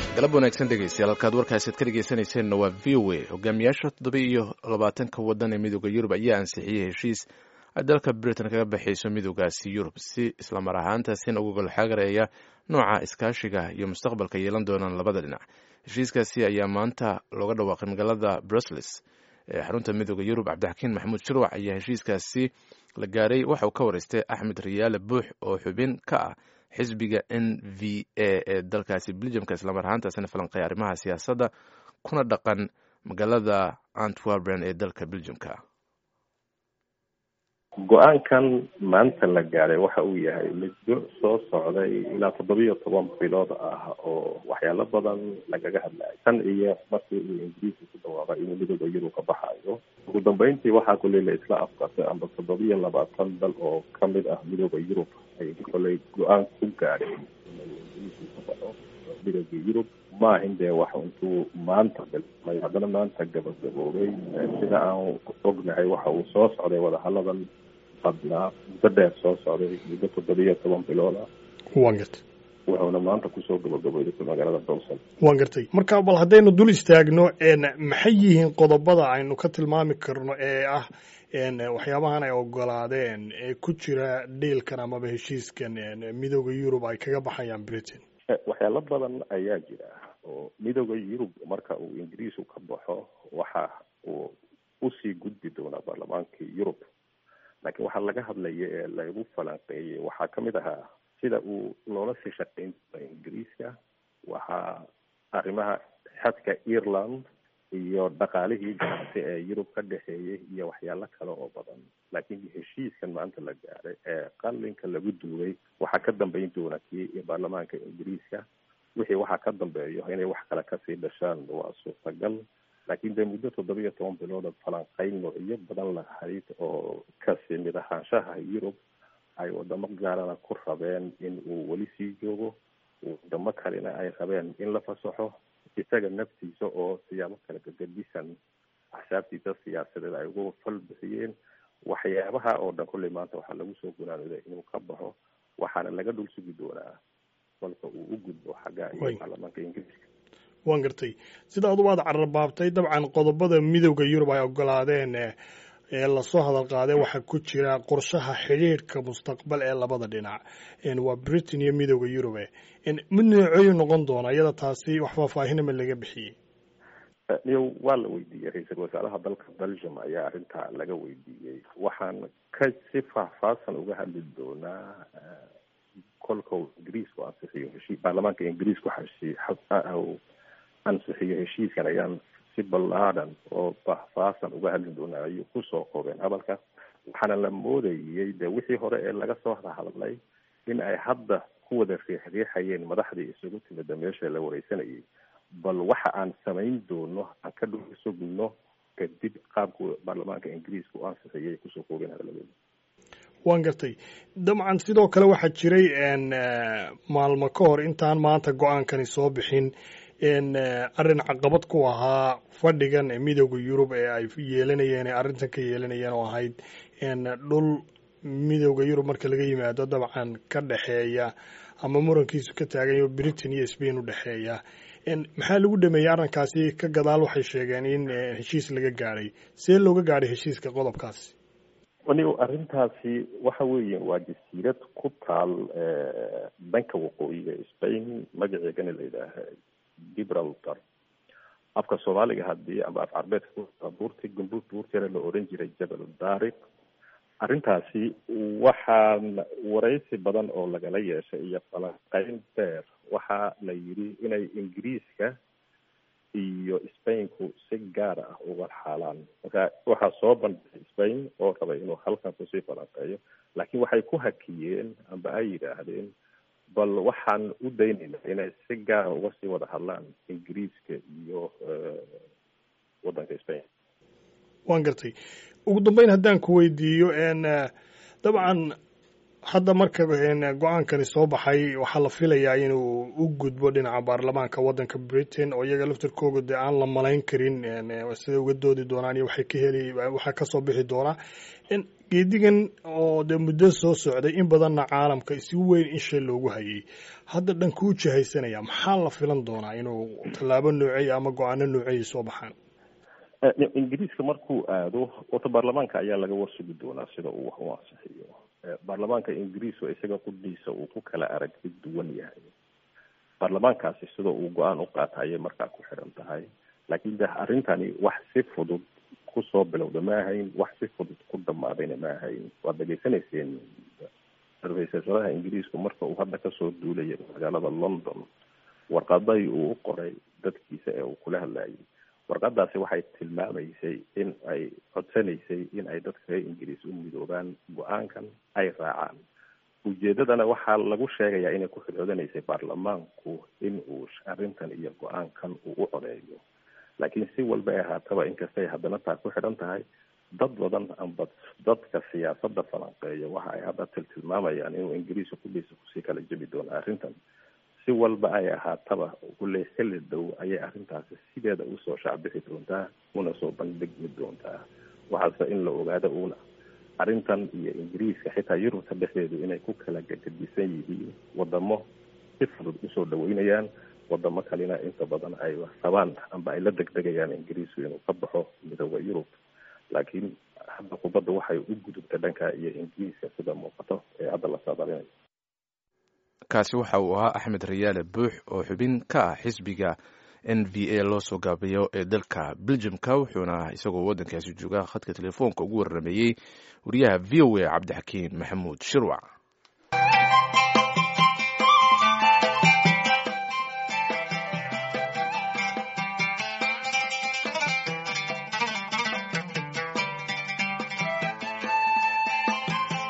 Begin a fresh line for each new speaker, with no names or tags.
galab wanaagsan dhegeystayaal halkaad warkaasaad ka dhegeysanayseena waa v o a hogaamiyaasha toddoba iyo labaatanka waddan ee midooda yurub ayaa ansixiyey heshiis ay dalka britain kaga baxayso midoogaasi yurub si islamar ahaantaasina uga golxagareeya nooca iskaashiga iyo mustaqbalka yeelan doonaan labada dhinac heshiiskaasi ayaa maanta looga dhawaaqay magaalada brussels ee xarunta midooda yurub cabdixakiin maxamuud shirwac ayaa heshiiskaasi la gaaray waxa uu ka wareystay axmed riyaale buux oo xubin ka ah xisbiga n v a ee dalkaasi beljamka islamar ahaantaasina falanqeeya arrimaha siyaasadda kuna dhaqan magaalada antwerpen ee dalka beljamka
go-aankan maanta la gaadhay waxa uu yahay muddo soo socday ilaa toddobiyo toban bilood ah oo waxyaalo badan lagaga hadlayo tan iyo markii uu ingiriiska ku dhawaaqay inuu midooda yurub ka baxayo ugu dambeyntii waxaa kuley la isla afkartay amba toddobiyo labaatan dal oo kamid ah midooda yurub ay koley go-aan ku gaadheen ka baxo midooda yurub maahin dee wax intuu maanta bilmay haddana maanta gabagaboobay sida aan ognahay waxa uu soo socday wadahaladan badnaa muddo dheer soo socday muddo toddobiyo toban bilooda
waan gartay
wuxuuna maanta kusoo gabagabooday magaalada brussels
waan gartay marka bal haddaynu dul istaagno maxay yihiin qodobada aynu ka tilmaami karno ee ah waxyaabahan ay ogolaadeen ee ku jira dhiilkan amaba heshiiskan midooda yurub ay kaga baxayaan britain
waxyaalo badan ayaa jira oo midooda yurub marka uu ingiriisku ka baxo waxa uu usii gudbi doonaa baarlamaankii yurub laakiin waxaa laga hadlaya ee lagu falanqeeyey waxaa kamid ahaa sida uu loola sii shaqeyn doona ingiriiska waxaa arrimaha xadka ireland iyo dhaqaalihii ganacsi ee yurub ka dhexeeyay iyo waxyaalo kale oo badan laakiin heshiiskan maanta la gaaray ee qalinka lagu duubay waxaa ka dambeyn doona kii baarlamaanka ingiriiska wixii waxaa ka dambeeyo inay wax kale kasii dhashaan waa suurtagal laakiin dee muddo toddoba iyo toban bilooda falanqeyn noocyo badan lahayd oo kasi mid ahaanshaha yurub ay wadamo gaarana ku rabeen in uu weli sii joogo wadamo kalena ay rabeen in la fasaxo isaga naftiisa oo siyaabo kale gagadisan axsaabtiisa siyaasadeed ay ugu fal bixiyeen waxyaabaha oo dhan kulley maanta waxaa lagu soo gunaanooday inuu ka baxo waxaana laga dhul sugi doonaa kolka uu u gudbo xagga iyo baarlamaanka ingiriiska
waan gartay sida adugu aad cararbaabtay dabcan qodobada midowda yurub ay ogolaadeen ee lasoo hadal qaaday waxaa ku jira qorshaha xidhiirhka mustaqbal ee labada dhinac waa britain iyo midowda yurube mid nooceeyu noqon doona iyada taasi wax faahfaahinama laga bixiyey
niyo waa la weydiiyey ra-iisul wasaaraha dalka belgium ayaa arrintaa laga weydiiyey waxaan ka si faahfaahsan uga hadli doonaa kolka ingiriisku ansixiyo heshi baarlamaanka ingiriisku ansixiyo heshiiskan ayaan si ballaadan oo faahfaahsan uga hadli doonaa ayuu kusoo qobeen hadalka waxaana la moodayey de wixii hore ee laga soo hadlay in ay hadda ku wada riixriixayeen madaxdii isugu timida meesha la wareysanayay bal waxa aan samayn doono aan ka dhul sugno kadib qaabku baarlamaanka ingiriiska u ansixiyay kusoo koobeen hadaladeeda
waan gartay dabcan sidoo kale waxaa jiray maalmo ka hor intaan maanta go-aankani soo bixin arrin caqabad ku ahaa fadhigan midooda yurub ee ay yeelanayeen ee arrintan ka yeelanayeen oo ahayd dhul midooda yurub marka laga yimaado dabcan ka dhexeeya ama murankiisu ka taagayo britain iyo spain u dhexeeya maxaa lagu dhameeyey arrinkaasi ka gadaal waxay sheegeen in heshiis laga gaadhay see looga gaadhay heshiiska qodobkaasi
anigo arrintaasi waxa weeye waa jasiirad ku taal dhanka waqooyiga spain magaceegana la yidhaaha gibraltar afka soomaaliga hadii amba af carbeedka buurti gumbuur buurteena la oran jiray jabal daariq arrintaasi waxaan waraysi badan oo lagala yeeshay iyo falanqeyn beer waxaa la yidhi inay ingiriiska iyo spainku si gaar ah uga xaalaan marka waxaa soo bandhigay spain oo rabay inuu halkan kusii falanqeeyo laakiin waxay ku hakiyeen amba ay yidhaahdeen bal waxaan u daynaynaa inay si gaara uga sii wada hadlaan ingiriiska iyo waddanka spain
waan gartay ugu dambeyn haddaan ku weydiiyo dabcan hadda marka go-aankani soo baxay waxaa la filayaa inuu u gudbo dhinaca baarlamaanka waddanka britain oo iyaga laftirkooga dee aan la malayn karin siday uga doodi doonaan iyo waxay ka heli waxaa kasoo bixi doonaa geedigan oo dee muddo soo socday in badanna caalamka si weyn in shay loogu hayay hadda dhankuu jihaysanaya maxaa la filan doonaa inuu tallaabo noocey ama go-aano noocey soo baxaan
ingiriiska markuu aado wata baarlamaanka ayaa laga warsugi doonaa sida uu wax u ansixiyo baarlamaanka ingiriis oo isaga qudhiisa uu ku kala aragti duwan yahay baarlamaankaasi sida uu go-aan u qaata ayay markaa ku xiran tahay laakiin de arrintani wax si fudud kusoo bilowda ma ahayn wax si fudud ku dhamaadayna ma ahayn waad dhegaysanayseen sarfeysasadaha ingiriisku marka uu hadda kasoo duulaya magaalada london warqaday uu u qoray dadkiisa ee uu kula hadlayay warqadaasi waxay tilmaamaysay in ay codsanaysay in ay dadka reer ingiriis u midoobaan go-aankan ay raacaan ujeedadana waxaa lagu sheegayaa inay ku xidhoodanaysay baarlamaanku in uu arrintan iyo go-aankan uu u codeeyo laakiin si walba ay ahaataba inkastay haddana taa ku xidhan tahay dad badan amba dadka siyaasadda falanqeeya waxa ay hadda tiltilmaamayaan inuu ingiriiska kudhiisa kusii kala jebi doono arrintan si walba ay ahaataba kulley xilli dhow ayay arrintaasi sideeda usoo shaacbixi doontaa una soo bandhigmi doontaa waxaase in la ogaado uuna arrintan iyo ingiriiska xitaa yurubta dhexdeedu inay ku kala gagadisan yihiin wadamo si fudud usoo dhaweynayaan wadamo kalena inta badan ay rabaan amba ay la degdegayaan ingiriisku inuu ka baxo midooda yurub laakiin hadda kubadda waxay u gudubta dhanka iyo ingiriiska sida muuqato ee hadda la saadalinayo
kaasi waxa uu ahaa axmed rayaale buux oo xubin ka ah xisbiga n v a loo soo gaabiyo ee dalka beljumka wuxuuna isagoo waddankaasi jooga khadka telefoonka ugu warrameeyey wariyaha v o a cabdixakiin maxamuud shirwac